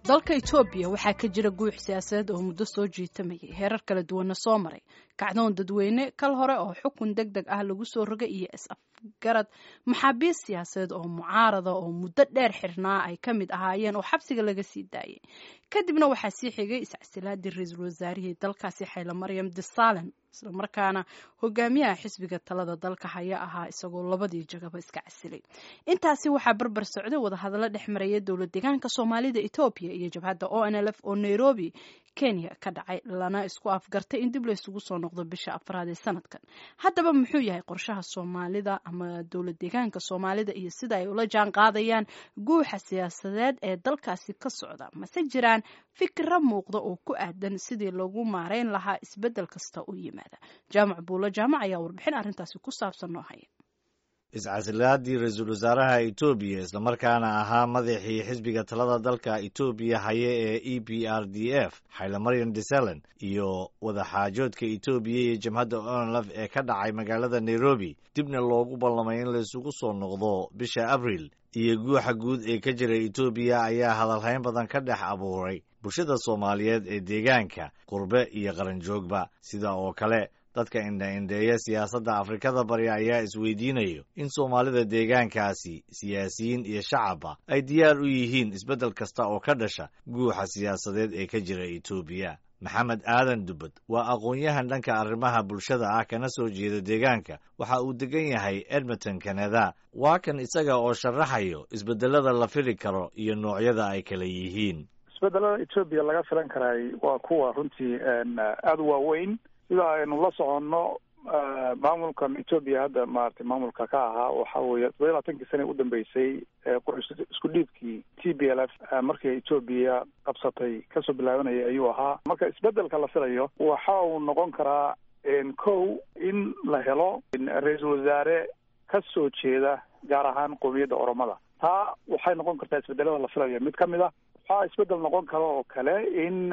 dalka etoobiya waxaa ka jira guux siyaasadeed oo muddo soo jiitamayay heerar kala duwanna soo maray kacdoon dadweyne kal hore oo xukun deg deg ah lagu soo rogay iyo is-afgarad maxaabiis siyaasadeed oo mucaarada oo muddo dheer xirnaa ay ka mid ahaayeen oo xabsiga laga sii daayay kadibna waxaa sii xigay iscasilaadii ra-iisul wasaarihii dalkaasi xayla maryam disalen islamarkaana hogaamiyaha xisbiga talada dalka haya ahaa isagoo labadii jagaba iska casilay intaasi waxaa barbar socday wadahadallo dhex maraya dowlad deegaanka soomaalida etoobiya iyo jabhadda o n l f oo nairobi kenya ka dhacay lana isku afgartay in dib laysugu soo noqdo bisha afraad ee sanadkan haddaba muxuu yahay qorshaha soomaalida ama dowlad deegaanka soomaalida iyo sida ay ula jaan qaadayaan guuxa siyaasadeed ee dalkaasi ka socda mase jiraan fikra muuqda oo ku aadan sidii lagu maareyn lahaa isbeddel kasta u yimaada jaamac buulo jaamac ayaa warbixin arrintaasi ku saabsan noo haya iscasilaadii ra-iisul wasaaraha etoobiya islamarkaana ahaa madaxii xisbiga talada dalka etoobiya haye ee e b r d f xaylamaryan disalen iyo wadaxaajoodka etoobiya iyo jamhadda onlf ee ka dhacay magaalada nairobi dibna loogu ballamay in laysugu soo noqdo bisha abril iyo guuxa guud ee ka jira etoobiya ayaa hadalhayn badan ka dhex abuuray bulshada soomaaliyeed ee deegaanka qurbe iyo qaranjoogba sida oo kale dadka indha-indheeya siyaasadda afrikada bari ayaa isweydiinayo in soomaalida deegaankaasi siyaasiyiin iyo shacabba ay diyaar u yihiin isbeddel kasta oo ka dhasha guuxa siyaasadeed ee ka jira etoobiya maxamed aadan dubbad waa aqoon-yahan dhanka arrimaha bulshada ah kana soo jeeda deegaanka waxa uu degan yahay edmonton canada waa kan isaga oo sharaxayo isbeddelada la fili karo iyo noocyada ay kala yihiin isbeddelada etoobiya laga filan karaay waa kuwa runtii aada u waaweyn sida aynu la soconno maamulkan etoobiya hadda maaragtay maamulka ka ahaa waxa weeye todoba iyo labaatankii sana u dambeysay isku dhiibkii t b l f markii etoobiya qabsatay kasoo bilaabanayay ayuu ahaa marka isbedelka la filayo waxa uu noqon karaa kow in la helo ra-iisul wasaare ka soo jeeda gaar ahaan qowmiyadda oromada taa waxay noqon kartaa isbedelada la filayo mid ka mid a waxaa isbedel noqon kara oo kale in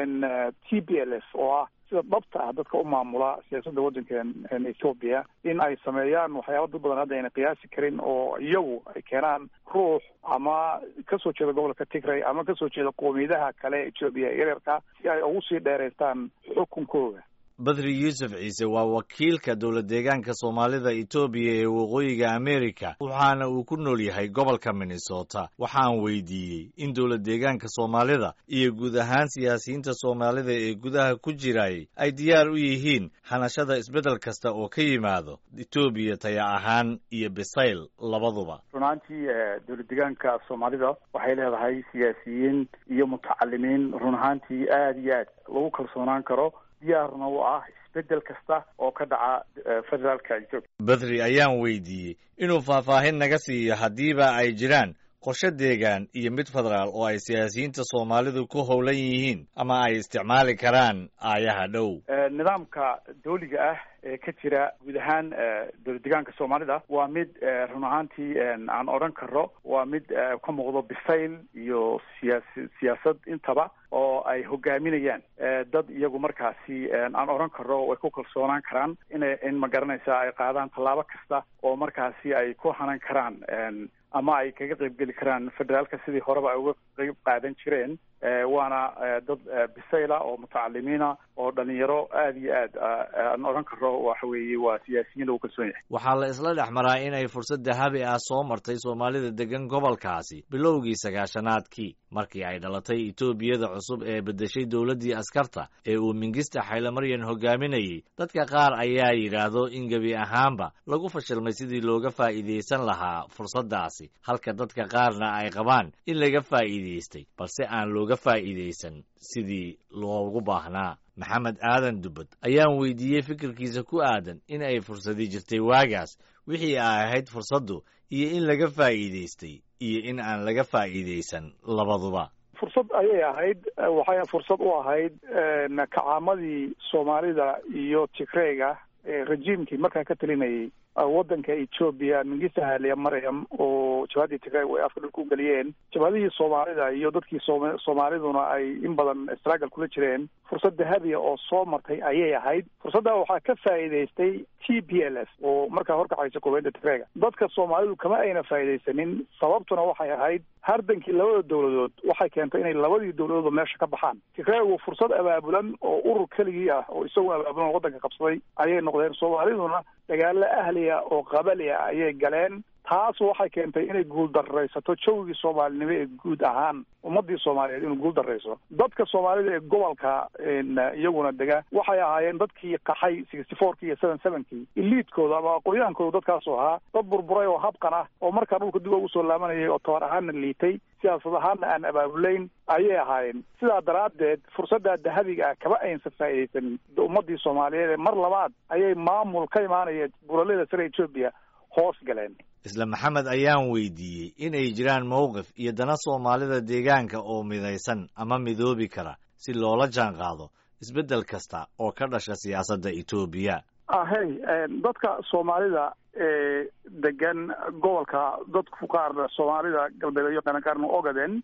t b l f oo ah sida dhabta ah dadka u maamula siyaasadda waddanka ethoobia in ay sameeyaan waxyaaba dad badan hadda ayna qiyaasi karin oo iyagu ay keenaan ruux ama kasoo jeeda gobolka tigray ama kasoo jeeda qoomiyadaha kale etoobiya yaryarka si ay ugu sii dheeraystaan xukunkooda badri yuusuf ciise waa wakiilka dowlad deegaanka soomaalida etoobiya ee waqooyiga amerika waxaana uu ku nool yahay gobolka minnesota waxaan weydiiyey in dowlad deegaanka soomaalida iyo guud ahaan siyaasiyiinta soomaalida ee gudaha ku jirayay ay diyaar u yihiin hanashada isbeddel kasta oo ka yimaado etoobiya taya ahaan iyo bisayl labaduba runaantii dowlad deegaanka soomaalida waxay leedahay siyaasiyiin iyo mutacalimiin run ahaantii aada iyo aad lagu kalsoonaan karo diyaarna u ah isbedel kasta oo ka dhaca federaalka etoobiya badri ayaan weydiiyey inuu faahfaahin naga siiyo haddiiba ay jiraan qorshe deegaan iyo mid federaal oo ay siyaasiyiinta soomaalidu ku howlan yihiin ama ay isticmaali karaan aayaha dhow nidaamka dawliga ah ee ka jira guud ahaan dowlad deegaanka soomaalida waa mid run ahaantii aan odhan karo waa mid ka muuqdo bisayl iyo siyaasi siyaasad intaba oo ay hogaaminayaan dad iyagu markaasi aan odhan karo way ku kalsoonaan karaan ina in ma garanaysa ay qaadaan tallaabo kasta oo markaasi ay ku hanan karaan ama ay kaga qayb geli karaan federaalka sidii horeba ay uga qayb qaadan jireen waana dad bisayla oo mutacalimiina oo dhalinyaro aada iyo aad aan odhan karo waxa weeye waa siyaasiyiin lagu kalsoon yahay waxaa la isla dhex maraa inay fursad dahabi ah soo martay soomaalida degan gobolkaasi bilowgii sagaashanaadkii markii ay dhalatay etoobiyada cusub ee beddeshay dowladdii askarta ee uu mingista xaylamaryan hogaaminayay dadka qaar ayaa yidhaahdo in gebi ahaanba lagu fashilmay sidii looga faa'iidaysan lahaa fursaddaasi halka dadka qaarna ay qabaan in laga faa'iidaystay balse aan looga faa'iidaysan sidii loogu baahnaa maxamed aadan dubbad ayaan weydiiyey fikirkiisa ku aadan in ay fursadi jirtay waagaas wixii ay ahayd fursaddu iyo in laga faa'iidaystay iyo in aan laga faa'iidaysan labaduba fursad ayay ahayd waxay fursad u ahayd kacaamadii soomaalida iyo tigreyga rejiimkii markaa ka talinayay waddanka etoobiya mingisa haliya maryam oo jabhaddii tigray ay afka dhulka u geliyeen jabhadihii soomaalida iyo dadkii soom soomaaliduna ay in badan struggle kula jireen fursad dahabiya oo soo martay ayay ahayd fursaddaa waxaa ka faa'iidaystay t p l f oo markaa horkacaysa koobeynta tigrayga dadka soomaalidu kama ayna faa'iidaysanin sababtuna waxay ahayd hardankii labada dowladood waxay keentay inay labadii dowladoodba meesha ka baxaan tigraygu fursad abaabulan oo urur keligii ah oo isagoo abaabulan oo waddanka qabsaday ayay noqdeen soomaaliduna dagaalo ahliya oo qabali ah ayay galeen taas waxay keentay inay guuldaraysato jawgii soomaalinimo ee guud ahaan ummadii soomaaliyeed inuu guul darayso dadka soomaalida ee gobolka iyaguna dega waxay ahaayeen dadkii qaxay sixty fourkii iyo seven sevenkii iliidkooda ama aqoonyahaankooda dadkaasu ahaa dad burburay oo habqan ah oo markaa dhulka dib ugu soo laabanayay oo tabar ahaanna liitay siyaasad ahaanna aan abaabulayn ayay ahaayeen sidaa daraaddeed fursaddaa dahabiga ah kama aynsa faa'iidaysanin ummadii soomaaliyeed ee mar labaad ayay maamul ka imaanaya buraleda sare etoobiya hoos galeen isla maxamed ayaan weydiiyey inay jiraan mowqif iyo dana soomaalida deegaanka oo midaysan ama midoobi kara si loola jaan qaado isbeddel kasta oo ka dhasha siyaasadda etoobiya ahey dadka soomaalida ee degan gobolka dadku qaarna soomaalida galbeed iyo qaarna ogaden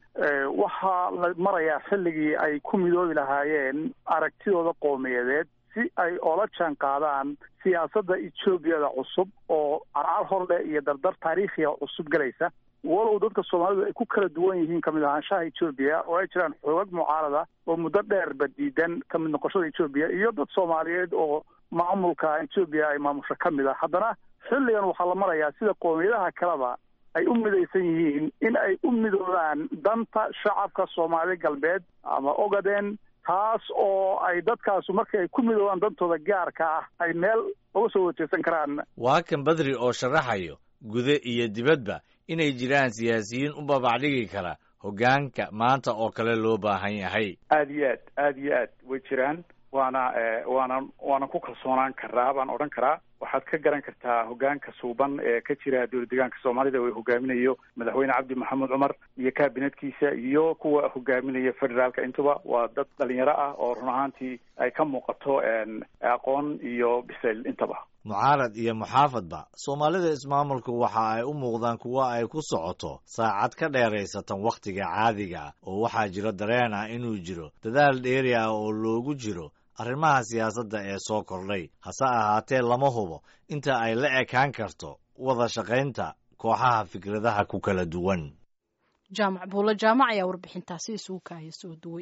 waxaa la marayaa xilligii ay ku midoobi lahaayeen aragtidooda qowmiyadeed si ay oola jaan qaadaan siyaasadda etoobiyada cusub oo carcar horleh iyo dardar taariikhiga cusub galaysa walow dadka soomaalidu ay ku kala duwan yihiin kamid ahaanshaha etoobiya oo ay jiraan xoogag mucaarada oo muddo dheerba diidan kamid noqoshada etoobiya iyo dad soomaaliyeed oo maamulka etoobiya ay maamusho ka mid ah haddana xilligan waxaa la marayaa sida qoomiyadaha kaleba ay u midaysan yihiin in ay u midoobaan danta shacabka soomaali galbeed ama ogaden taas oo ay dadkaasu markii ay ku midoobaan dantooda gaarka ah ay meel uga soo wajeesan karaan waa kan badri oo sharaxayo gude iyo dibadba inay jiraan siyaasiyiin u babacdhigi kara hoggaanka maanta oo kale loo baahan yahay aada iyo aad aada iyo aad way jiraan waana waana waana ku kalsoonaan karaa baan odhan karaa waxaad ka garan kartaa hoggaanka suuban ee ka jira dowlad deegaanka soomaalida uu hogaaminayo madaxweyne cabdi maxamed cumar iyo kabinetkiisa iyo kuwa hogaaminaya federaalka intuba waa dad dhalinyaro ah oo run ahaantii ay ka muuqato aqoon iyo bisayl intaba mucaarad iyo muxaafadba soomaalida ismaamulku waxa ay u muuqdaan kuwa ay ku socoto saacad ka dheeraysatan wakhtiga caadiga ah oo waxaa jiro dareen ah inuu jiro dadaal dheeri ah oo loogu jiro arrimaha siyaasadda ee soo kordhay hase ahaatee lama hubo inta ay la ekaan karto wada shaqaynta kooxaha fikradaha ku kala duwan jaamac buulo jaamac ayaa warbixintaasi isugu kaaya soo duway